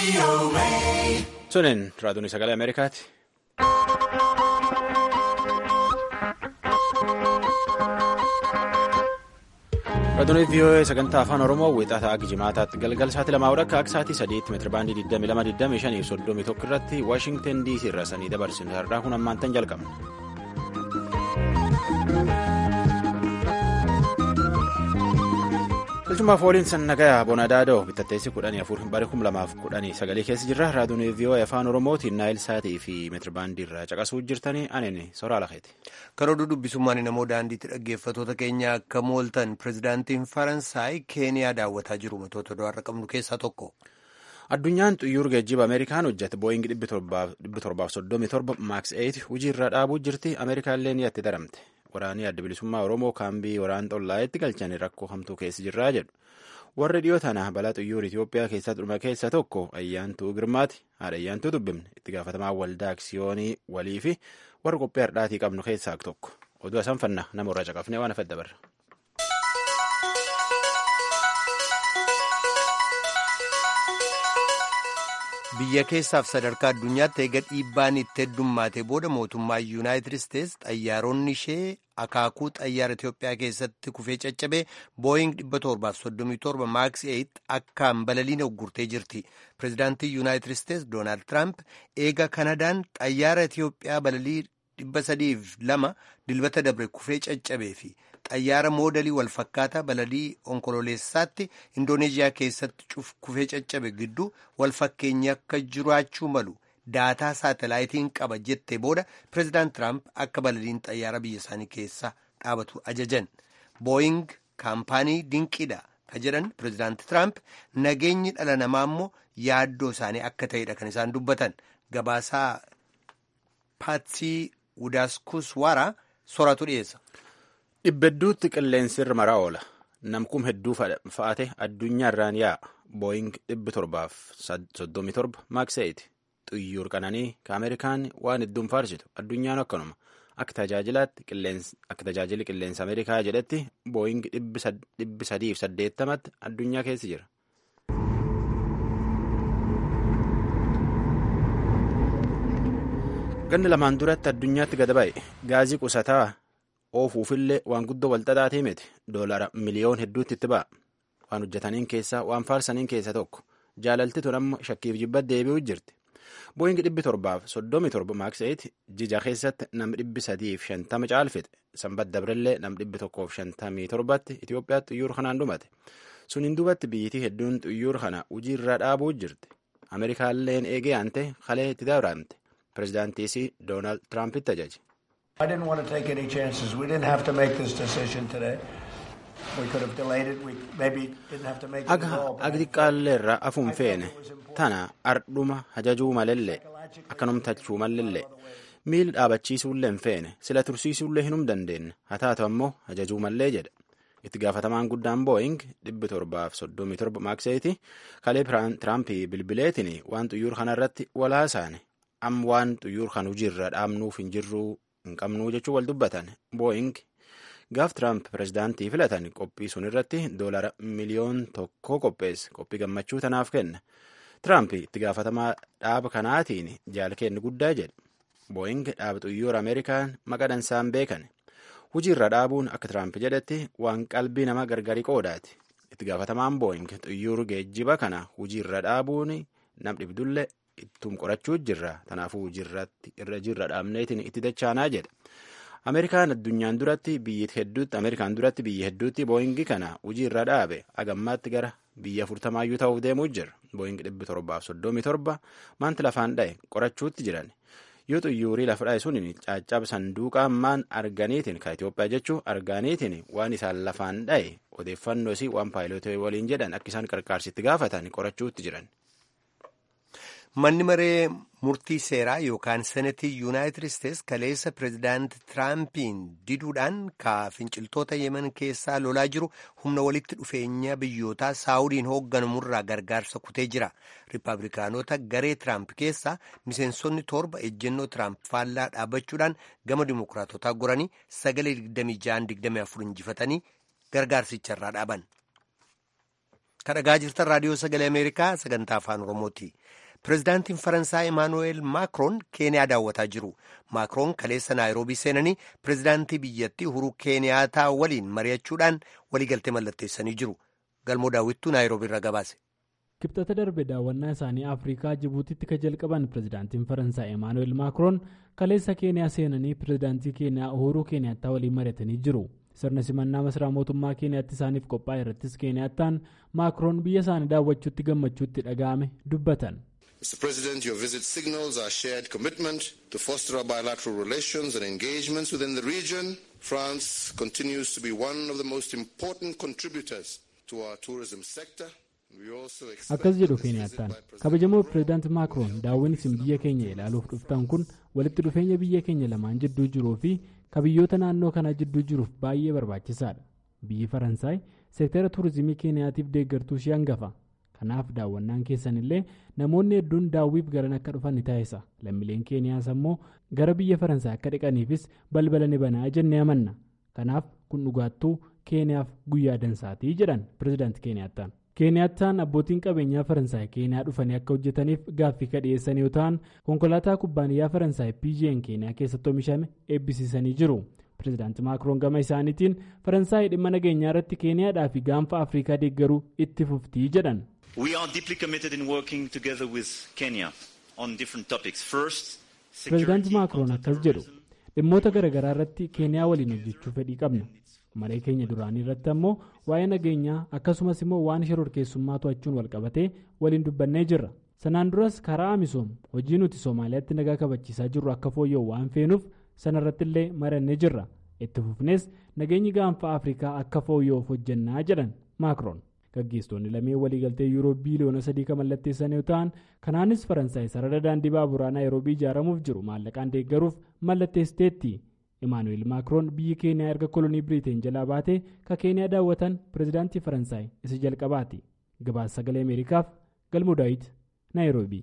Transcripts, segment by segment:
Sunin raadiyoon sagalee Ameerikaati. Raadiyoon VOA sagantaa afaan Oromoo wixataa Gijimaataatti galgal sa'aatii lamaa akka akka sa'aatii sadiitti meetira baandii 22 31 irratti Waashingtan DC irraa sanii dabarsinu har'aa kun ammaantan jalqabna. Bilchumaaf waliin sannagayaa Boonadaadoo bitatteessi kudhanii afur barii kum lamaaf kudhanii sagalee keessa jirra. Raadiyoon VOA afaan Oromootiin Naayil Saatii fi meetirbaandii irraa caqasuu jirtanii aneen soraa lakeeti. Karoorri dubbisummaan namoo daandiitti dhaggeeffatoota keenya akka mooltan pirezidaantiin Faransaay Keeniyaa daawwataa jiru matoota do'arra qabnu keessaa tokko. Addunyaan xiyyaara geejjiba Ameerikaan hojjete Booying 737 Max 8 hojii irra dhaabuu jirti. Ameerikaallee ni itti daramte. Waraanii adda bilisummaa Oromoo kaambii waraana xollaayetti galchanii rakkoo hamtuu keessa jirraa jedhu. Warri dhiyoo tana balaa xiyyaara Itoophiyaa keessaa dhuma keessa tokko Ayyaantuu Girmaati. Haadha Ayyaantuu dubbifne itti gaafatamaa waldaa aksiyoonii walii fi warra qophii hardhaatii qabnu keessaa tokko. Oduu isaan fanna nama irraa caqafnee waan afadda barra. biyya keessaaf sadarkaa addunyaatti eega dhiibbaan itti heddummaate booda mootummaa yuunaayitid isteets xayyaaronni ishee akaakuu xayyaara itiyoophiyaa keessatti kufee caccabee booying 737 maaks 8 akkaan balaliin uggurtee jirti pireezidaantii yuunaayitid isteets doonaald tiraamp eega kanadaan xayyaara itiyoophiyaa balalii 302 dilbata dabre kufee caccabee fi xayyaara moodalii walfakkaataa balalii onkololeessaatti indooneeziyaa keessatti kufee caccabe gidduu walfakkeenyi akka jiraachuu malu daataa saatalaayitiin qaba jettee booda pireezidaant tiraamp akka balaliin xayyaara biyya isaanii keessa dhaabatu ajajan booying kaampaanii dinqiidha ka jedhan pireezidaant tiraamp nageenyi dhala namaa immoo yaaddoo isaanii akka ta'edha kan isaan dubbatan gabaasaa paatsii wudaaskuswara soratu dhiyeessa. Dhibbedduutti qilleensi irra maraa oola. Namkum hedduu fa'ate addunyaa irraan yaa'a. Booying 737 Max 8 xiyyaara qananii ka Ameerikaan waan hedduun faarsitu. Addunyaan akkanuma. Akka tajaajili qilleensa Ameerikaa jedhetti Booying 380tti addunyaa keessa jira. Ganni lamaan duratti addunyaatti gada ba'e gaazii qusataa oofuufillee waan guddoo walxaxaatee miti doolara miliyoon hedduutti itti ba'a. Waan hojjetaniin keessaa waan faarsaniin keessa tokko jaalalti tun amma shakkiif jibba deebi'uu jirti. Booyingi dhibbi torbaaf soddomii torba maakseeti jija keessatti nam dhibbi sadiif shantama caalfite sanbat dabrillee nam dhibbi tokkoof shantamii torbatti Itoophiyaatti xiyyaara kanaan dhumate. Suniin duubatti biyyitii hedduun xiyyaara kana hojii irra dhaabuu jirti. Ameerikaalleen eegee aante kalee itti dabalamte. Pireezidaantiisi Doonaald Tiraampiti ajaje. I didn't want to take any chances. We didn't have to make this decision today. We could have delayed it. We maybe didn't have to make it at all. Aga xiqqaalleerra afuun feene tana ardhuma hajajuu malellee akkanumtachuu malellee miil dhaabachiisuullee hin feene sila tursiisuullee hinum dandeenye haa taatu ammoo hajajuu mallee jedha. Itti gaafatamaan guddaan boo'ing dhibbi torbaaf soddomii torba maakseeti kalee Tiraampii bilbileetiin waan xiyyaara kanarratti walaasaane am waan xiyyaara kan hojiirra dhaabnuuf hin jirruu hin qabnuu jechuu wal dubbatan boo'ing gaaf tiraamp pireezidaantii filatan qophii sun irratti doolara miliyoon tokko qopheesse qophii gammachuu tanaaf kenna tiraamp itti gaafatamaa dhaaba kanaatiin jaalkenni guddaa jedhe boo'ing dhaaba xiyyaara ameerikaan maqadansaan beekan hojiirra dhaabuun akka tiraamp jedhetti waan qalbii nama gargari qoodaati itti gaafatamaan boo'ing xiyyaara geejjiba kana hojiirra dhaabuun nam dhibdullee ittum qorachuu jirra tanaafuu irra jirra dhaabneetiin itti dachaanaa jedha ameerikaan addunyaan duratti biyyi hedduutti ameerikaan duratti biyya hedduutti booyingi kana hojii irra dhaabe agammaatti gara biyya afurtamaayyuu ta'uuf deemuu jira booyingi dhibbi torbaaf soddomii torba maanti lafaan dha'e qorachuutti jiran yoo xiyyaarri lafa dha'e sun caccaba sanduuqa ammaan arganiitiin ka Itoophiyaa jechuu arganiitiin waan isaan lafaan dha'e odeeffannoo waan paayilootee waliin jedhan akka isaan qarqaarsitti gaafatan qorachuutti jiran. Manni maree murtii seeraa yookaan senetii yuunaayitid isteets kaleessa pireezidaant Tiraampiin diduudhaan ka finciltoota yemen keessaa lolaa jiru humna walitti dhufeenya biyyootaa saawudiin hoogganamurraa gargaarsa kutee jira. Rippaabilikaanota garee Tiraamp keessaa miseensonni torba ejjennoo Tiraamp faallaa dhaabachuudhaan gama dimokiraatotaa goranii sagalee 26-24 injifatanii gargaarsicharraa dhaaban. kadhagaa jirtan raadiyoo sagalee ameerikaa sagantaa afaan oromooti pirezidaantiin faransaay emaanuweel maakroon keeniyaa daawwataa jiru maakroon kaleessa naayiroobii seenanii pirezidaantii biyyattii uhuruu keeniyaataa waliin mari'achuudhaan waliigaltee mallatteessanii jiru galmoo daawwittuu naayiroobii irra gabaase. kibxata darbe daawwannaa isaanii afrikaa jibuutitti ka jalqaban pirezidaantiin faransaay emaanuweel maakroon kaleessa keeniyaa seenanii pirezidaantii keeniyaa uhuruu keeniyaattaa waliin mari'atanii jiru. sirna simannaa masaraa mootummaa keeniyaatti isaaniif qophaa'e irrattis keeniyaattaan maakroon biyya isaanii daawwachuutti gammachuutti dhaga'ame dubbatan. Mr. President, your visit signals our shared commitment to foster our bilateral relations and engagements within the region. France continues to be one of the most important contributors to our tourism sector. akkas jedhu keeniyaattaan kabajamoo pireezidaanti maakroon daawwiin isin biyya keenya ilaaluuf dhuftan kun walitti dhufeenya biyya keenya lamaan jidduu jiruu fi kabiyyoota naannoo kanaa jidduu jiruuf baay'ee barbaachisaadha biyyi faransaay seektara tuurizimii keeniyaatiif deeggartuu ishee hangafa kanaaf daawwannaan keessan illee namoonni hedduun daawwiif garan akka dhufan ni taasisa lammiileen keeniyaas ammoo gara biyya faransaay akka dhiqaniifis balbala ni banaa jennee amanna kanaaf kun dhugaattuu keeniyaaf guyyaa dansaatii jedhan pireezidaanti keeniyaattaan. keeniyaattaan abbootiin qabeenyaa faransaay keeniyaa dhufanii akka hojjetaniif gaaffii ka dhiyeessan yoo ta'an konkolaataa kubbaaniyyaa faransaay pgn keeniyaa keessatti oomishame eebbisiisanii jiru pireezidaanti maakroon gama isaaniitiin faransaay dhimma nageenyaa irratti keeniyaadhaa fi gaanfa afrikaa deeggaruu itti fuftii jedhan. pireezidaanti maakroon akkas jedhu dhimmoota garaagaraa irratti keeniyaa waliin hojjechuu fedhii qabna. maree keenya duraanii irratti ammoo waa'ee nageenyaa akkasumas immoo waan shororkeessummaa to'achuun walqabatee waliin dubbannee jirra sanaan duras karaa amisoom hojii nuti soomaaliyaatti nagaa kabachiisaa jirru akka fooyya'u waan feenuuf sanarratti illee marannee jirra itti fufnees nageenyi gaanfa afrikaa akka fooyya'uuf hojjannaa jedhan maakroon gaggeessitoonni lameen waliigaltee yuuroo biiliyoona sadii kan mallatteessan yoo ta'an kanaanis faransaay sarara daandii baaburaa naayiroobii ijaaramuuf jiru maallaqaan deeggaruuf mallatteessiteetti. imaanuweel maakroon biyyi keeniyaa erga kolonii biriteen jalaa baatee ka keeniyaa daawwatan pireezidaantii faransaay isa jalqabaati gabaasa sagalee ameerikaaf galmoo daawit naayiroobii.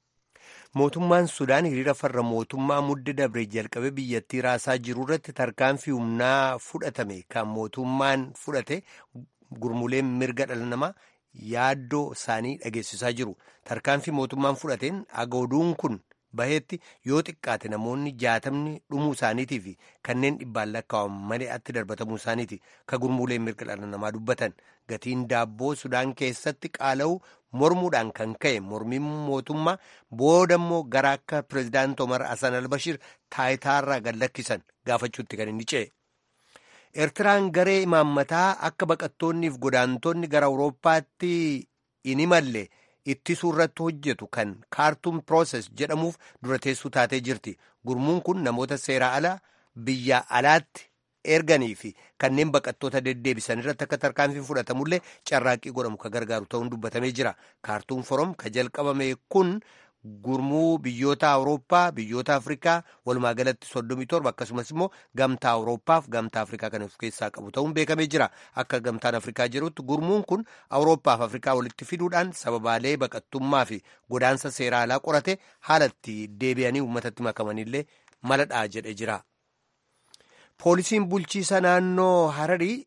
mootummaan sudaan hiriira farra mootummaa mudde dabre jalqabe biyyattii raasaa jiru irratti tarkaanfii humnaa fudhatame kan mootummaan fudhate gurmuleen mirga dhala namaa yaaddoo isaanii dhageessisaa jiru tarkaanfii mootummaan fudhateen agooduun kun. baheetti yoo xiqqaate namoonni jaatamni dhumuu isaaniitii fi kanneen dhibbaan lakkaa'aman malee'atti darbatamuu isaaniiti ka gurmuuleen mirga dhala namaa dubbatan gatiin daabboo sudaan keessatti qaala'u mormuudhaan kan ka'e mormiin mootummaa boodammoo gara akka pireezidaanti omar hasan albashir taayitaarraa gad lakkisan gaafachuutti kan inni ce'e. eertiraan garee imaammataa akka baqattoonniif godaantonni gara awurooppaatti hin imalle. ittisuu irratti hojjetu kan kaartuum pirooses jedhamuuf dura teessuu taatee jirti gurmuun kun namoota seeraa ala biyya alaatti erganii fi kanneen baqattoota deddeebisan irratti akka tarkaanfii fudhatamullee carraaqqii godhamu ka gargaaru ta'uun dubbatamee jira kaartuum forom ka jalqabame kun gurmuu biyyoota awurooppaa biyyoota afrikaa walumaa galatti soddomii torba akkasumas immoo gamtaa awurooppaaf gamtaa afrikaa kan of keessaa qabu ta'uun beekamee jira akka gamtaan afrikaa jedhutti gurmuun kun awurooppaaf afrikaa walitti fiduudhaan sababaalee baqattummaa fi godaansa seeraa alaa qorate haalatti deebi'anii uummatatti makamanillee maladhaa jedhe jira. poolisiin bulchiisa naannoo hararii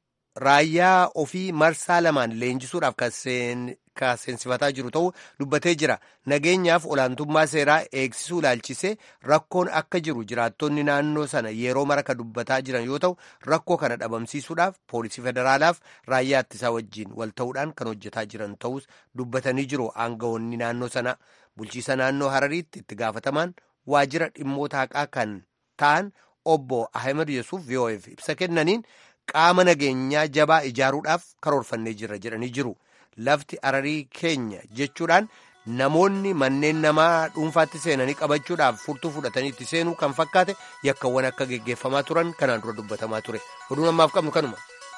raayyaa ofii marsaa lamaan leenjisuudhaaf kan seensifataa jiru ta'uu dubbatee jira nageenyaaf olaantummaa seeraa eegsisuu ilaalchisee rakkoon akka jiru jiraattonni naannoo sana yeroo mara ka dubbataa jiran yoo ta'u rakkoo kana dhabamsiisuudhaaf poolisii federaalaaf raayyaa ittisaa wajjiin wal ta'uudhaan kan hojjetaa jiran ta'us dubbatanii jiru aangawoonni naannoo sana bulchiisa naannoo harariitti itti gaafatamaan waajjira dhimmoota haqaa kan ta'an obbo ahmed yesuuf vo'eef ibsa kennaniin qaama nageenyaa jabaa ijaaruudhaaf karoorfannee jirra jedhanii jiru lafti hararii keenya jechuudhaan namoonni manneen namaa dhuunfaatti seenanii qabachuudhaaf furtuu fudhatanii itti seenuu kan fakkaate yakkawwan akka geggeeffamaa turan kanaan dura dubbatamaa ture oduun ammaaf qabnu kanuma.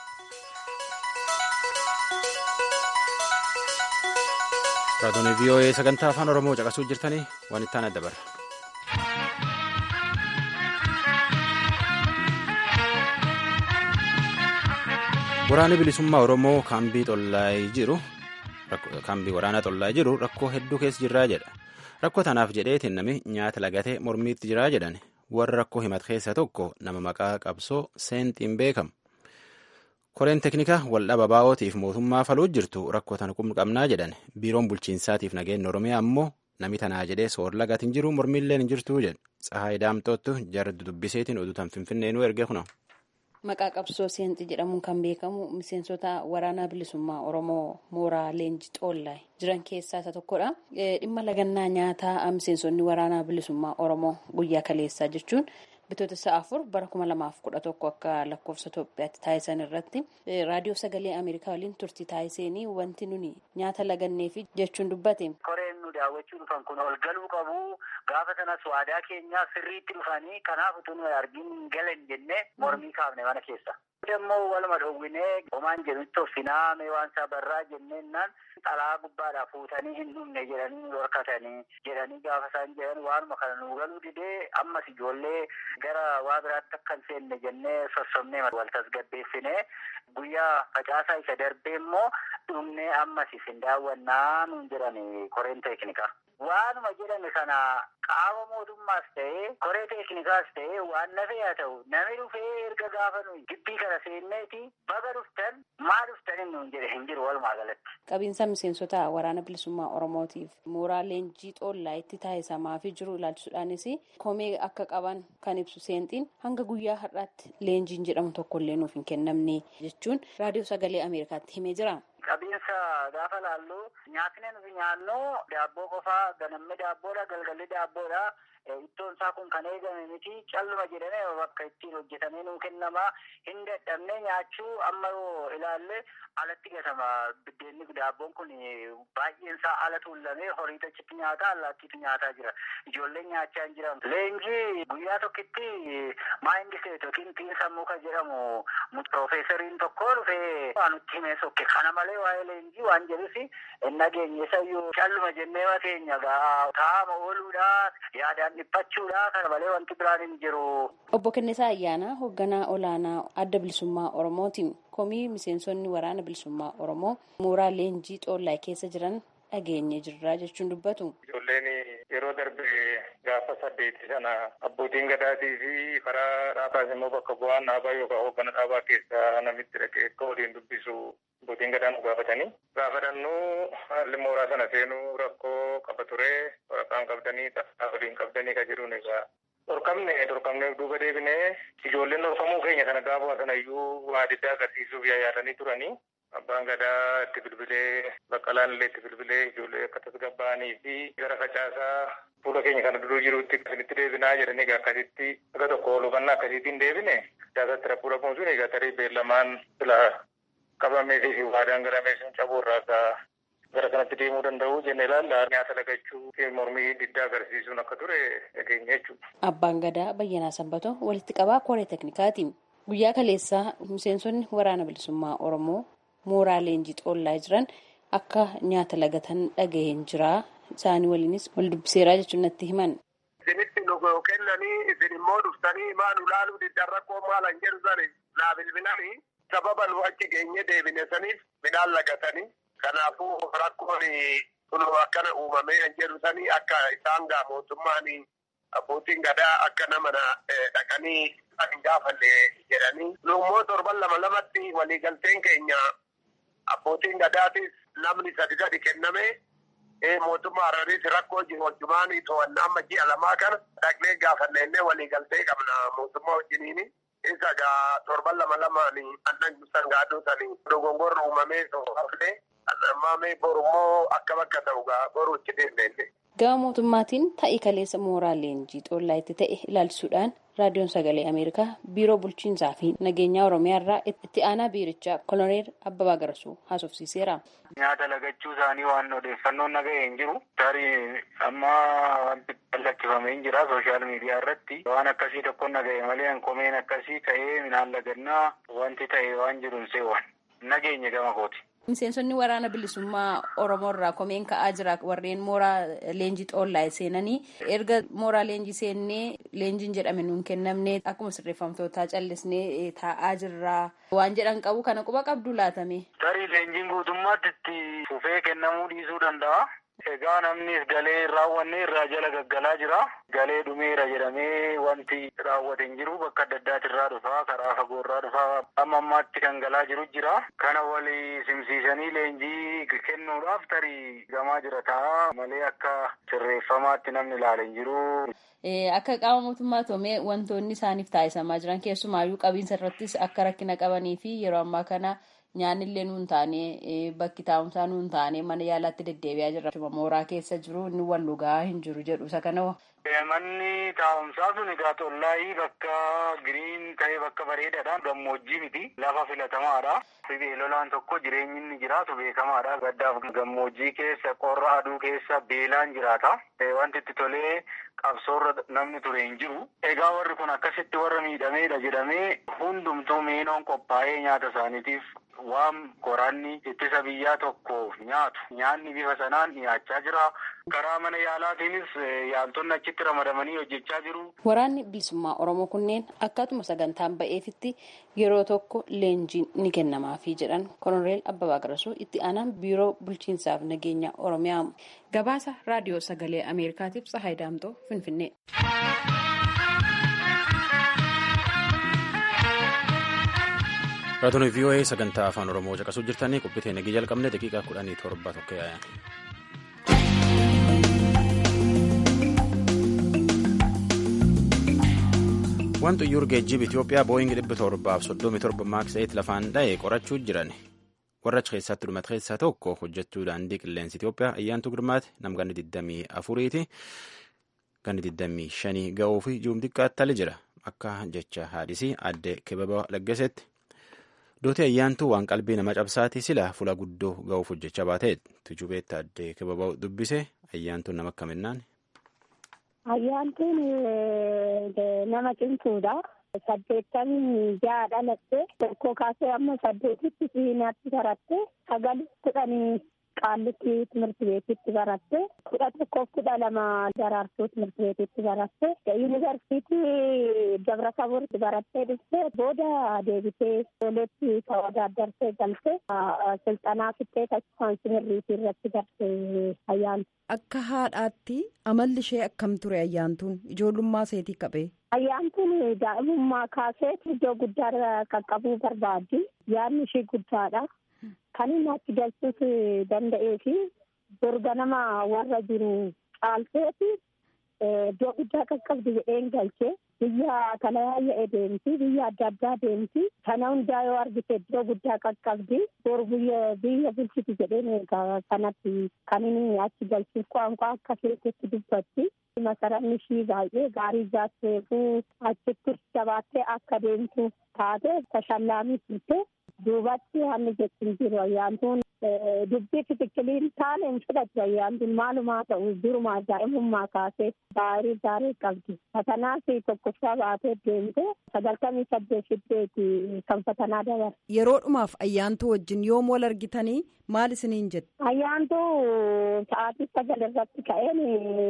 raadiyoon vii'oo'ee sagantaa afaan oromoo caqasuu jirtanii waan itti aanaa dabarra. waraanni bilisummaa oromoo kaambii xollaayee jiru kaambii waraanaa xollaayee jiru rakkoo hedduu keessa jirraa jedha rakkoo tanaaf jedheetiin nami nyaata lagatee mormiitti jiraa jedhan warra rakkoo himat keessa tokko nama maqaa qabsoo seenxiin beekamu koreen teeknikaa waldhaba baa'ootiif mootummaa faluu jirtu rakkoo tan qabnaa jedhan biiroon bulchiinsaatiif nageenya oromiyaa ammoo nami tanaa jedhee soor lagatiin jiru mormiilleen hin jirtuu jedhe tsahaay daamtoottu jarri dubbiseetiin oduu tan finfinneenuu erge kuna. Maqaa qabsoo seenxi jedhamuun kan beekamu miseensota waraanaa bilisummaa Oromoo mooraa leenjii xoollaa jiran keessaa isa tokkodha. Dhimma lagannaa nyaataa miseensonni waraanaa bilisummaa Oromoo guyyaa kaleessaa jechuun bitootessa afur bara kuma lamaaf kudha tokko akka lakkoofsa Itoophiyaatti taasisan irratti raadiyoo sagalee Ameerikaa waliin turtii taasisanii wanti nuni nyaata laganneefi jechuun dubbate. Koreen nu daawwachuu dhufan kun ol galuu qabu gaafa sanas waadaa keenyaa sirriitti dhufanii kanaaf utuu nu argin galan jennee mormii kaafne mana keessa. Immoo waluma dhowwinee homaan jedhutti toffinaa mee waan isaa barraa jenneennaan xalaa gubbaadhaa fuutanii hin dhumne jedhanii nu dhorkatanii jedhanii gaafa isaan jedhan waanuma kana nu galuu didee ammas ijoollee gara waa biraatti akka hin seenne jennee sossobnee wal tasgabbeessinee guyyaa facaasaa isa darbee immoo dhumnee ammas isin daawwannaa nuun jedhani koreen teeknikaa. Waanuma jedhame kana qaama mootummaas ta'ee koree teeknikaas ta'ee waan nafee haa ta'u namni dhufee erga gaafa nuyi gibbii kana seenneeti baga dhuftan maa dhuftan nuun jedhe hin jiru walumaa galatti. Qabiinsa miseensota waraana bilisummaa Oromootiif mooraa leenjii xoollaa itti taasisamaa fi jiru ilaalchisuudhaanis komee akka qaban kan ibsu seenxiin hanga guyyaa har'aatti leenjiin jedhamu tokkollee nuuf hin kennamne jechuun raadiyoo sagalee Ameerikaatti himee jira. Qabiinsa gaafa laallu nyaatni nuti nyaannu daabboo qofaa ganamni daabboodha galgalli daabboodha ittoon isaa kun kan eegame miti calluma jedhamee bakka ittiin hojjetamee nuu kennama hin dadhabne nyaachuu amma yoo ilaalle alatti gatama biddeenni daabboon kun baay'een isaa ala tuullamee horii achitti nyaata allaattiitu nyaataa jira ijoolleen nyaachaa hin jiran leenjii guyyaa tokkitti maayindiseet yookiin xiinsa muka jedhamu piroofeesariin tokko dhufee nutti himee sokke kana malee waa'ee leenjii waan jedhusi nageenye sayyuu calluma jennee mateenya gaa taa'ama ooluudha yaadaan dhiphachuudha kana malee wanti biraan hin jiru. Obbo Kennesaa Ayyaanaa hoogganaa olaanaa adda bilisummaa Oromootiin komii miseensonni waraana bilisummaa Oromoo mooraa leenjii xoollaa keessa jiran dhageenye jirra jechuun dubbatu. Ijoolleen yeroo darbe gaafa saddeeti sana abbootiin gadaatii fi karaa dhaabaas immoo bakka bu'aan dhaabaa yookaan hooggana dhaabaa keessaa namitti dhaqee akka waliin dubbisu abbootiin gadaa nu gaafatanii. Gaafadhannuu haalli mooraa sana seenuu rakkoo qaba ture waraqaan qabdanii xaxaa waliin qabdanii kan jedhuun egaa Dhorkamne dhorkamne duuba deebinee ijoolleen dhorkamuu keenya sana gaafa sana iyyuu waa adda agarsiisuuf yaadanii turanii. Abbaan gadaa itti bilbilee baqqalaan illee itti bilbilee ijoollee akka tasgabbaa'anii fi gara facaasaa fuula keenya kana duruu jirutti akkasitti deebinaa jedhanii egaa akkasitti akka tokko hubannaa akkasiitiin deebine siyaasatti rakkoo dhabuun sun egaa tarii beellamaan sila qabamee fi waadaan garamee sun cabuu irraa akka gara kanatti deemuu danda'u jennee ilaalla nyaata lagachuu fi mormii diddaa agarsiisuun akka ture dhageenya jechuudha. Abbaan gadaa Bayyanaa Sanbatoo walitti qabaa koree teeknikaati. Guyyaa kaleessaa miseensonni waraana bilisummaa Oromoo mooraa leenjii xoollaa jiran akka nyaata lagatan dhaga'een jira. Isaanii waliinis wal dubbiseeraa jechuun natti himan. Isinitti nu kennanii isin immoo dhuftanii maa nu laaluu diddan rakkoo maalan jedhu sani naa bilbilanii sababa nu achi geenye deebine saniif midhaan lagatanii kanaafuu rakkoon kun akkana uumamee kan jedhu sanii akka isaan gaa mootummaan abbootiin gadaa akka nama dhaqanii hin gaafanne jedhanii nu immoo torban lama lamatti waliigalteen keenya abbootiin gadaatis namni sadi gadi kenname mootummaa Harariis rakkoo jiru wajjumaanii to'annaa amma ji'a lamaa kana dhaqnee gaafannee waliigaltee qabna mootummaa wajjiniini. Isa gaa torban lama lamaanii annan sangaaduu sanii dogongorra uumamee hafne ammaa mee borummoo akka bakka ta'u gaa boruu itti deemnee. Gama mootummaatiin ta'ii kaleessa mooraa leenjii xoollaa itti ta'e ilaalchisuudhaan raadiyoon sagalee Ameerikaa biiroo bulchiinsaa fi nageenyaa Oromiyaa irraa itti aanaa biirichaa koloneel Abbabaa Garsuu haasofsiiseera. Nyaata lagachuu isaanii waan odeeffannoon naga'e hin jiru. Tarii amma wanti lakkifamee hin jira sooshaal miidiyaa irratti waan akkasii tokko naga'e malee komeen akkasii ka'ee midhaan lagannaa wanti ta'e waan jiru hin seewwan. Nageenye gama kooti. Miseensonni waraana bilisummaa Oromoo irraa komeen ka'aa jira warreen mooraa leenjii xoollaa seenanii erga mooraa leenjii seennee leenjiin jedhame nuun kennamne akkuma sirreeffamtootaa callisnee taa'aa jirra waan jedhan qabu kana quba qabdu laatame. Tarii leenjiin guutummaatti itti fufee kennamuu dhiisuu danda'a. Egaa namnis galee raawwanne irraa jala gaggalaa jira. Galee dhumeera jedhamee wanti raawwate hin jiru bakka adda addaati irraa dhufaa karaa fagoo irraa dhufaa amma ammaatti kan galaa jiru jira. Kana walii simsiisanii leenjii kennuudhaaf tarii gamaa jira ta'a malee akka sirreeffamaatti namni ilaale hin jiru. Akka qaama mootummaa toomee wantoonni isaaniif taasisamaa jiran keessumaayyuu qabiinsa irrattis akka rakkina qabanii fi yeroo ammaa kana nyaanni illee nuun taane bakki taa'umsaa nuun taane mana yaalaatti deddeebi'aa jirra. Mooraa keessa jiru inni wal dhugaa hin jiru jedhu isa kana Manni taa'umsaa sun egaa tollaayii bakka giriin ta'e bakka bareedaadha. Gammoojjii miti. Lafa filatamaadha. Beelolaan tokko jireenyi inni jiraatu beekamaadha. Gaddaaf gammoojjii keessa qorra aduu keessa beelaan jiraata. Wanti itti tolee qabsoorra namni ture hin jiru. Egaa warri kun akkasitti warra miidhameedha jedhamee hundumtuu miinoon qophaa'ee nyaata isaaniitiif waan qoranni ittisa biyyaa tokkoof nyaatu. Nyaanni bifa sanaan dhiyaachaa jira. Karaa mana yaalaatiinis yaaltonni achitti ramadamanii hojjechaa jiru. Waraanni bilisummaa Oromoo kunneen akkaatuma sagantaan ba'eefitti yeroo tokko leenjiin ni kennamaafii jedhan Koloneel Abbabaa Qarasuu itti aanaan biiroo bulchiinsaaf nageenya Oromiyaa. Gabaasa raadiyoo sagalee Ameerikaatiif Tsahaay Daamtoo Finfinnee. Raadiyoo VOA sagantaa afaan Oromoo caqasuu jirtanii qophiiteen nagii jalqabne daqiiqaa kudhanii torba tokko yaayan. Wanti iyyuu geejjiba Itoophiyaa booyingi dhibba torbaaf soddomii torba maaks eet lafaan dha'e qorachuu jiran. Warra achi keessatti dhumate keessaa tokko hojjechuu daandii qilleensa Itoophiyaa ayyaantu girmaati nam ganni 24ti ganni 25 ga'uu fi juum xiqqaattali jira akka jecha haadhisii adde kibaba laggasetti. Dooti ayyaantuu waan qalbii nama cabsaati sila fuula guddoo ga'uuf hojjechaa baatee tujubeetti adde kibaba dubbise ayyaantuun nama akkaminnaan. Ayyaantuun nama cimtuudha. saddeettamii ja'a dhalatte tokko kaasee amma saddeetitti siinaatti baratte sagal kudhanii qaallitti timirti beetitti baratte kudha tokkoof kudha lama daraartuu timirti beetitti baratte yuunivarsiitii dabra taboorti barattee dhufte booda deebitee ijoolleetti tawaadaaddartee galte silxanaa fittee taasifaan simirriitii irratti garte ayyaantu. Akka haadhaatti amalli ishee akkam ture ayyaantuun ijoollummaa seetii qabee. Ayyaantuun daa'imummaa kaasee iddoo guddaa qaqqabuu barbaaddi. Yaadni ishee guddaadha. Kan inni achi galchuus danda'ee fi dorga nama warra jiru caalteeti iddoo guddaa qaqqabdi jedheen galchee biyya talayaayya deemti biyya adda addaa deemti kana hundaa yoo argite iddoo guddaa qaqqabdi bor biyya biyya bulchiti jedheen kanatti kan inni achi galchuuf qaanqaa akka keessatti dubbatti masaranni ishii baay'ee gaarii jaatteefuu achitti jabaattee akka deemtu taate tashallaamii turte duubatti haalli jechuun jiru ayyaantuun dubbii fitikiliin taane hin fudhatu ayyaantuun maalumaa ta'u duruma daa'imummaa kaasee gaarii gaarii qabdi fatanaas tokkoffaa baatee deemte sagaltamii saddeet fiddeeti kan fatanaa dabar. Yeroodhumaaf ayyaantuu wajjin yoom wal argitanii maal isiniin jette? Ayyaantuu sa'aatii sagal irratti ka'een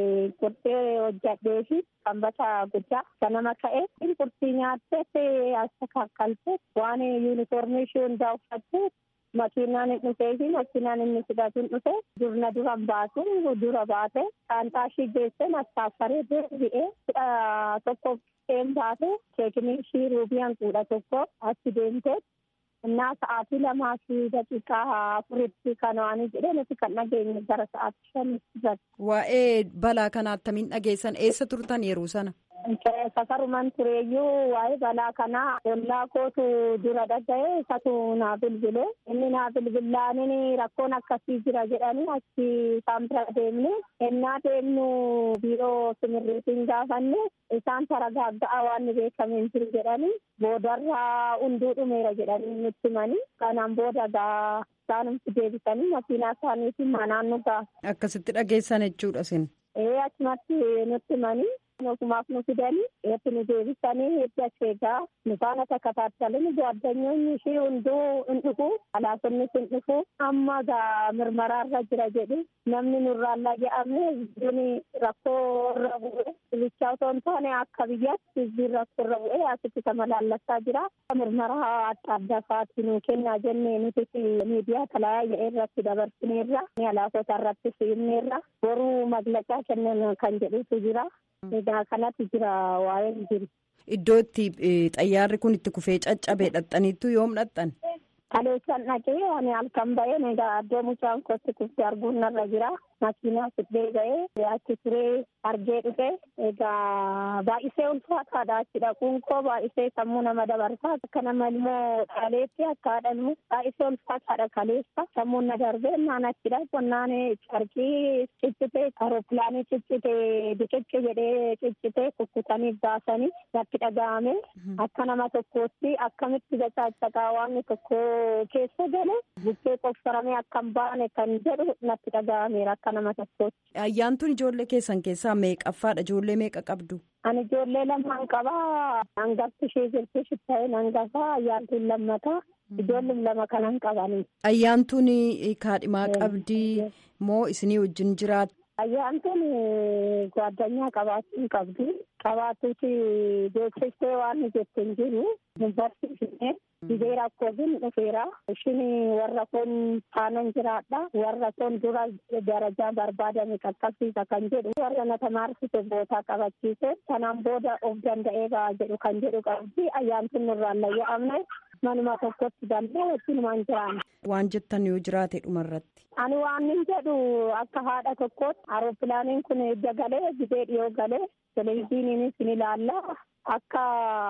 qurxee hojjadhee fi sanbata guddaa ganama ka'ee qurxii nyaattee as kakkalte waan yuunifoormii ishee hundaa uffattee makiinaan hin dhufee fi makiinaan inni fudhatuun dhufe durna duran baasu dura baate saantaa ishii geessee nastaaffaree deebi'ee kudha tokko een baate keekinii ishii ruubiyaan kudha tokko achi deemtee innaa sa'aatii lamaa fi daqiiqaa afuritti kan waan jedhee nuti kan dhageenye gara sa'aatii shanitti Waa'ee balaa kanaa attamiin dhageessan eessa turtan yeroo sana? safaruman tureeyyuu waa'ee balaa kanaa ollaa kootu dura dhaga'e isatu naa bilbile inni naa bilbilaaniin rakkoon akkasii jira jedhanii achi isaan bira deemne ennaa deemnu biiroo simirriitiin gaafanne isaan taragaagga'a waan ni beekameen jiru jedhanii boodarraa hunduu dhumeera jedhanii nutti himanii kanaan booda gaa isaanumti deebisanii makiinaa isaaniitiin manaan nu ga'a. Akkasitti dhageessan jechuudha sin. Ee achumatti nutti himanii Ofumaaf nu fidanii eetti nu deebisanii eetti asheegaa nu faana takkaattalanii ጓደኞonni ishee hunduu hin dhufu alaafonnis hin dhufu amma gaa mirmaraarra jira jedhu namni nurraallaa jedhamne hizbiin rakkoo irra bu'e bichaa otoo hin taane akka biyyaatti hizbiin rakkoo irra bu'e asitti sama laallassaa jira mirmaraa adda addaa fa'aatti nu kennaa jennee nuti miidiyaa talaayyaa irratti dabarsineerra alaafota irratti siimneerra boruu maglaqaa kennan kan jedhutu jira egaa kanatti jira waa'een jiru. Iddoo itti xayyaarri kun itti kufee caccabe dhaxxaniittu yoom dhaxxan? Kaleessan dhaqee ani halkan ba'een egaa addoo mucaan kootti kuftee arguun narra jira. Makiinaa fidee ga'ee achi turee argee dhufe egaa baay'isee ulfaataadha achi dhaquun koo baay'isee sammuu nama dabarsa akka nama ilmoo dhaleetti akka haadhannu baay'isee ulfaataadha kaleessa sammuun na darbee naan achi dhaqu naan carqii ciccitee aeropilaanii ciccitee biqicci jedhee ciccitee kukkutanii baasanii natti dhaga'ame akka nama tokkootti akkamitti gachaachaqaa waan tokko keessa gale bukkee qofsaramee akka hin baane kan jedhu natti dhaga'ameera akka nama tokkootti. Ayyaantuun ijoollee keessan keessaa meeqaffaadha? Ijoollee meeqa qabdu? Ani ijoollee lamaan qabaa. Hangafti ishee jirti shitta'een hangafaa ayyaantuun lammataa. Ijoolleen lama kanan qabanii. Ayyaantuun kaadhimaa qabdi moo isinii wajjin jiraatu? Ayyaantuun gwaaddanyaa qabaachuun qabdi. Qabaatuuti beeksistee waan jette hin jiru. Hin barsiifne. Dhibee rakkootiin dhufeera. Ishiin warra kun taanan jiraadha. Warra kun dura darajaa barbaadame qaqqabsiisa kan jedhu. Warra na tamaarsite bootaa qabachiise. Kanaan booda of danda'ee ba'a jedhu kan jedhu qabdi. Ayyaantuun nurraan layya'amne. Manuma tokkotti galmee wajjinumaan jiraanne. Waan jettan yoo jiraate dhumarratti. Ani waan hin jedhu akka haadha tokkotti aeropilaaniin kun edda galee gidee dhiyoo galee televezyiiniinis ni ilaalla. Akka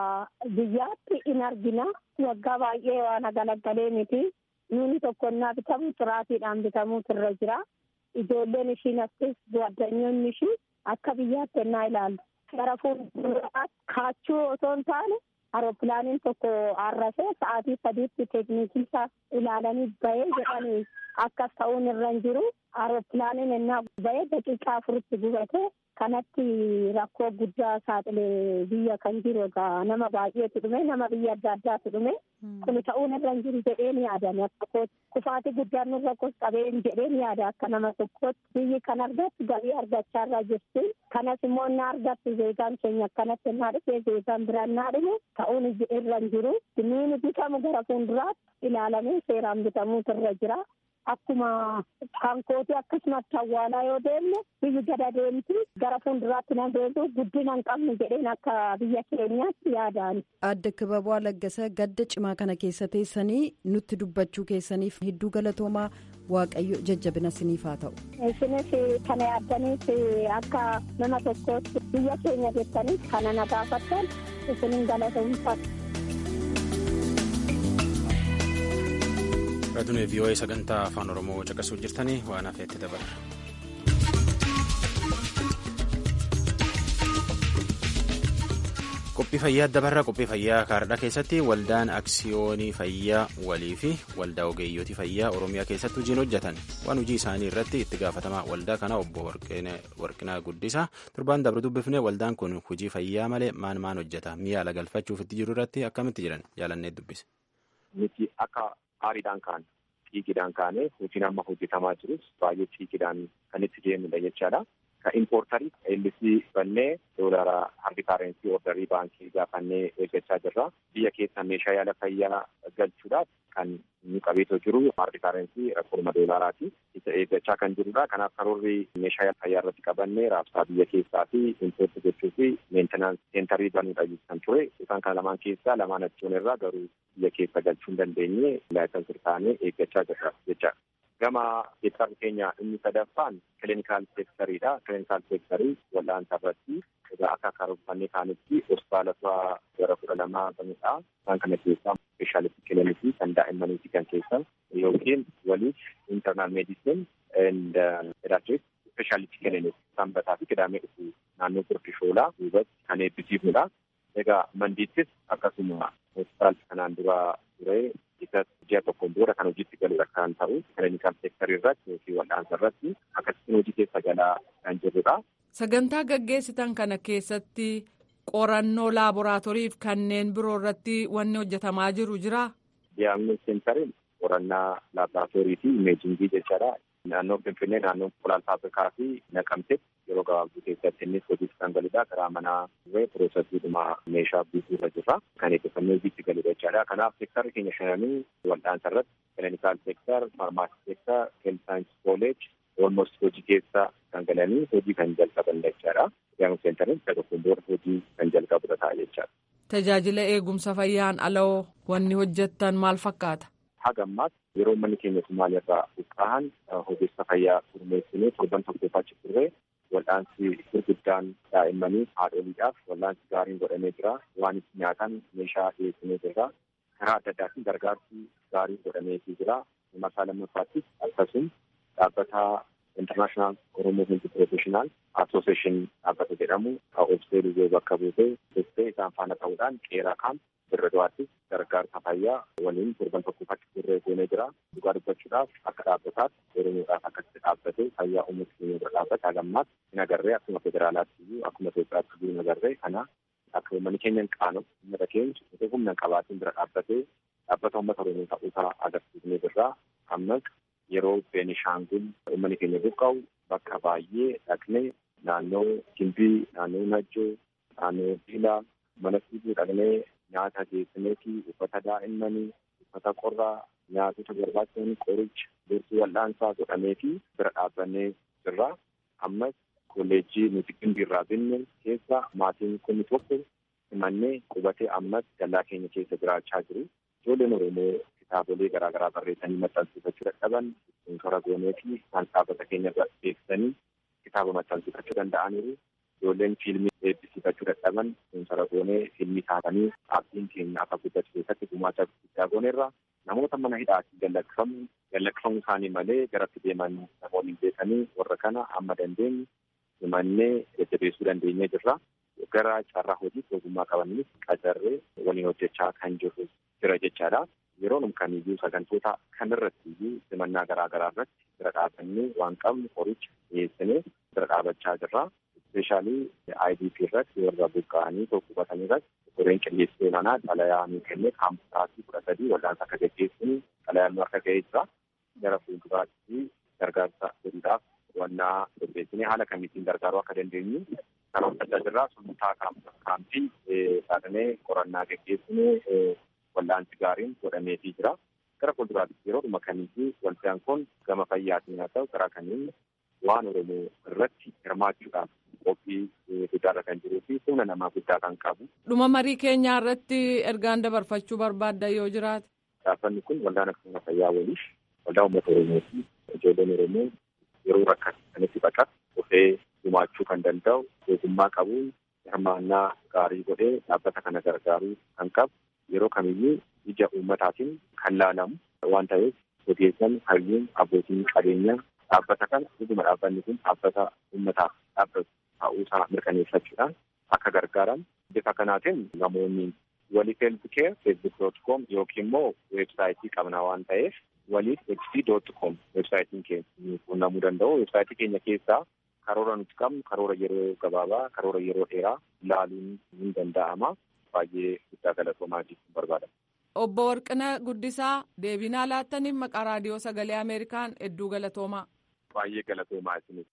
biyyaatti in argina. Waggaa baay'ee waan agalagalee miti. Nuuni tokko innaa bitamu xiraatiidhaan bitamuutu irra jira. Ijoolleen ishiin astis gwaaddanyoonni ishii akka biyyaatti ennaa ilaallu. Gara fuulduraatti kaachuu otoo hin taane aeropilaaniin tokko arrasee sa'aatii sadiitti teekniikii isaa ilaalanii bahee jedhanii akkas ta'uun irra hin jiru. Aeropilaaniin ennaa bahee daqiiqaa afuritti gubate kanatti rakkoo guddaa saaxilee biyya kan jiru egaa nama baay'eetu dhume nama biyya adda addaatu dhume kun ta'uun irra hin jiru jedhee ni yaadame akka kufaatii guddaan nurra qabeen jedhee ni yaada akka nama tokkootti biyyi kan argattu galii argachaa irra jirti kanas immoo inni argattu zeegaan keenya akkanatti innaa dhufe zeegaan biraa innaa dhume ta'uun irra hin jiru nuuni bitamu gara fuulduraatti ilaalamee seeraan bitamuutu irra jira. Akkuma hankooti akkasumatti awwaalaa yoo deemne biyyi gada deemti gara fuulduraatti na deemtu guddina hin qabnu jedheen akka biyya keenyaatti yaadaan. Adda Kibaboo Laggasa gadda cimaa kana keessa teessanii nutti dubbachuu keessaniif hedduu galatoomaa waaqayyo jajjabina siniif haa ta'u. Isinis kana yaaddaniif akka nama tokkootti biyya keenya jettaniif kana na gaafattan isinin galatoomfatu. Raadiyoo VOA sagantaa afaan Oromoo caqasuu jirtanii waan hafeetti dabarra. Qophii fayyaa dabarra qophii fayyaa kaardhaa keessatti waldaan aksiyoonii fayyaa walii fi waldaa ogeeyyotii fayyaa Oromiyaa keessatti hojiin hojjetan waan hojii isaanii irratti itti gaafatamaa waldaa kana obbo Warqinaa Guddisaa torbaan dabre dubbifne waldaan kun hojii fayyaa malee maan maan hojjeta mi'a ala galfachuuf itti jiru irratti akkamitti jiran jaalannee dubbise. Miti akka aariidhaan kaan xiiqiidhaan kaanee hojiin amma hojjetamaa jirus baay'ee xiiqiidhaan kan itti deemnudha jechaadha. Kan impoortarii eellisii bannee doolaara harki kaareensii ordarii baankii gaafannee eeggachaa jirra. Biyya keessa meeshaa yaala fayyaa galchuudhaaf kan nu qabeetoo jiru harki kaareensii rakkooma doolaaraati. Isa eeggachaa kan jirudha. Kanaaf karoorri meeshaa yaala fayyaa irratti qabannee raabsaa biyya keessaa fi impoorti gochuu fi meentenaansii seentarii banuudha kan ture. Isaan kana lamaan keessaa lamaan achuun irraa garuu biyya keessa galchuu hin dandeenye laayisansii taanee eeggachaa jirra jechaadha. Gama seektarri keenya inni sadaffaan kilinikaal seektariidha. Kilinikaal seektarii wal'aansa irratti egaa akka karoorfannee kaanitti hospitaalota gara kudha lamaa banudha. Isaan kana keessaa speeshaalisti kilinikii kan daa'immaniiti kan keessa yookiin waliif intarnaal meedisin and pediatric speeshaalisti kilinik sanbataa fi qidaamee dhufu naannoo gurdi shoolaa duubatti kan eebbisiifnudha. Egaa mandiittis akkasuma hospitaalli kanaan dura ture isa ji'a tokkoon booda kan hojiitti galudha kan ta'u kilinikaal seektarii irratti yookiin wal'aansa irratti akkasitti hojii keessa galaa kan jirrudha. sagantaa gaggeessitan kana keessatti qorannoo laaboraatooriif kanneen biroo irratti wanni hojjetamaa jiru jira. Diyaagnoos seentariin qorannaa laaboraatoorii fi imeejingii jechaadha. Naannoo Finfinnee naannoo Polaal Faabrikaa fi Naqamtetti yeroo gabaabduu keessatti innis hojiitti kan galudha. Karaa manaa turee piroosesiidhuma meeshaa bituu irra jirra. Kan eebbifamee hojiitti galudha jechaadha. Kanaaf seektarri keenya shananii wal'aansa irratti kilinikaal seektar, faarmaasii seektar, heelth saayinsii kooleej olmost hojii keessa kan galanii hojii kan jalqaban jechaadha. Diyaagnoos seentariin isa tokkoon booda hojii kan jalqabudha ta'a jechaadha. Tajaajila eegumsa fayyaan aloo wanni hojjettan maal fakkaata? Haga ammaatti yeroo manni keenya Somaaliirraa buqqa'an ogeessa fayyaa gurmeessinee torban tokkoof achi turre wal'aansi gurguddaan daa'immanii haadholiidhaaf wal'aansi gaariin godhamee jira. Waan itti nyaatan meeshaa dhiyeessinee jirra. Karaa adda addaatiin gargaarsi gaariin godhameefii jira. Masaa lammaffaattis akkasuma dhaabbata International Oromoo Health Professional Association dhaabbata jedhamu obsee lubee bakka buutee dhuftee isaan faana ta'uudhaan qeeraa kan birra du'aattis gargaarsa fayyaa waliin torban tokkoof achi turree goonee jira. Dhugaa dubbachuudhaaf akka dhaabbataatti oromoodhaaf akkasitti dhaabbatee fayyaa uummata keenya bira dhaabbate hagammaatti hin agarree akkuma federaalaatti iyyuu akkuma Itoophiyaatti iyyuu hin agarree kana akka uummanni keenya hin qaanu uummata keenya osoo humna hin qabaatiin bira dhaabbatee dhaabbata uummata oromoo ta'uusaa agarsiisnee jirra. Ammas yeroo Beenishaangul uummanni keenya buqqa'u bakka baay'ee dhaqnee naannoo Gimbii, naannoo Najjoo, naannoo Diilaa mana fiiguu dhaqnee nyaata geessineefi uffata daa'immanii uffata qorraa nyaatota barbaachisan qoricha gorsii wal'aansaa godhameefi bira dhaabbannee jirra. Ammas kolleejjii nuti gimbiirraa binne keessa maatiin kun tokko simannee qubatee ammas dallaa keenya keessa jiraachaa jiru. Ijoolleen Oromoo kitaabolee garaagaraa barreessanii maxxansiifachuu dadhaban toora goonee fi isaan dhaabbata keenya beeksisanii kitaaba maxxansiifachuu danda'aniiru. Ijoolleen fiilmii eebbisiifachuu dadhaban toora goonee fiilmii taatanii dhaabbiin keenya akka guddatu keessatti gumaacha guddaa gooneerra. Namoota mana hidhaatii gallakkifamu gallakkifamuu isaanii malee garatti deeman namoonni beekanii warra kana amma dandeenyu himannee jajjabeessuu dandeenyee jirra. Gara carraa hojiitti ogummaa qabaniif qacarree waliin hojjechaa kan jirru jira jechaadha. Yeroon kamiyyuu sagantoota kanarratti iyyuu simannaa garaa garaa irratti bira dhaabannee waan qabnu qoricha dhiyeessinee bira dhaabachaa jirra. Ispeeshaalii IDP irratti warra buqqa'anii tokko qubatanii irratti qoreen qilleensii olaanaa xalayaa nu kennee kaampusaatii kudha sadii wal'aansa akka gaggeessinu xalayaan nu akka ga'ee jira. Gara fuulduraatti gargaarsa godhuudhaaf wannaa qopheessinee haala kamittiin gargaaruu akka dandeenyu kan hojjechaa jirra. Sultaa kaampii saadhanee qorannaa gaggeessinee wal'aansi gaariin godhameefii jira. Gara fuulduraatti yeroodhuma kamiyyuu waldaan kun gama fayyaatiin haa ta'u karaa kamiin waan Oromoo irratti hirmaachuudhaaf qophii guddaarra kan jiruu fi humna namaa guddaa kan qabu. Dhuma marii keenyaa irratti ergaan dabarfachuu barbaadda yoo jiraate. Dhaabbanni kun waldaan akkuma fayyaa waliif waldaa uummata Oromoo fi ijoolleen Oromoo yeroo rakkatanitti baqatu dhufee gumaachuu kan danda'u ogummaa qabuun hirmaannaa gaarii godhee dhaabbata kana gargaaruu kan qabu yeroo kamiyyuu ija uummataatiin kan laalamu waan ta'eef ogeessan hayyuun abbootiin qabeenyaa dhaabbata kana dhuguma dhaabbanni kun dhaabbata uummataaf dhaabbatu ta'uusaa mirkaneeffachuudhaan akka gargaaran bifa kanaatiin namoonni waliif heelthcare facebook dot com yookiin immoo weebsaayitii qabna waan ta'eef waliif hc dot com weebsaayitiin keenya quunnamuu danda'u weebsaayitii keenya keessaa karoora nuti qabnu karoora yeroo gabaabaa karoora yeroo dheeraa ilaaluun ni danda'ama baay'ee guddaa galatoomaa jechuun barbaadama. Obbo Warqina Guddisaa deebinaa laattaniif maqaa raadiyoo sagalee Ameerikaan hedduu galatoomaa. Baay'ee galatoomaa isinis.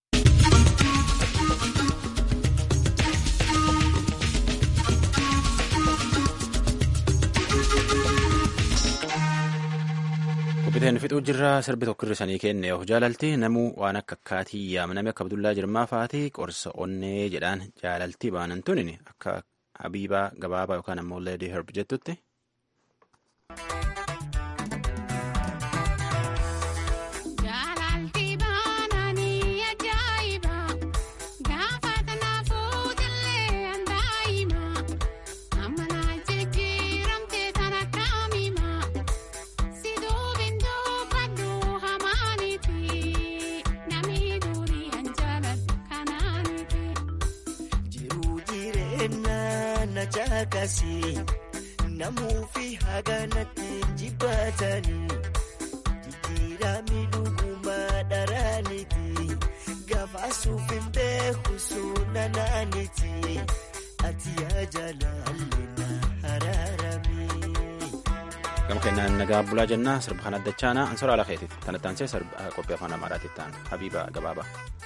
Qophiiteen fixuu jirra sirbi tokko irrisanii kenne yoo jaalalti namuu waan akka akkaatii yaamname akka Abdullaa Jirmaa fa'aati qorsa onnee jedhaan jaalaltii baanan tunin akka Habiibaa gabaabaa yookaan ammoo Leedii Herb jettutti. Namuufi haganatti jibbaatanii jijjiiramni dhugumaa dharaaniti gabaasuuf hin beeku sun humna naaniti ati yaa jaalallee na araarame. gama kennaan nagaa bulaa jennaa sirba kan addachaanaa ansora ala keetiif tanataansee qophii afaan amaaraatitti ta'an habiiba gabaabaa.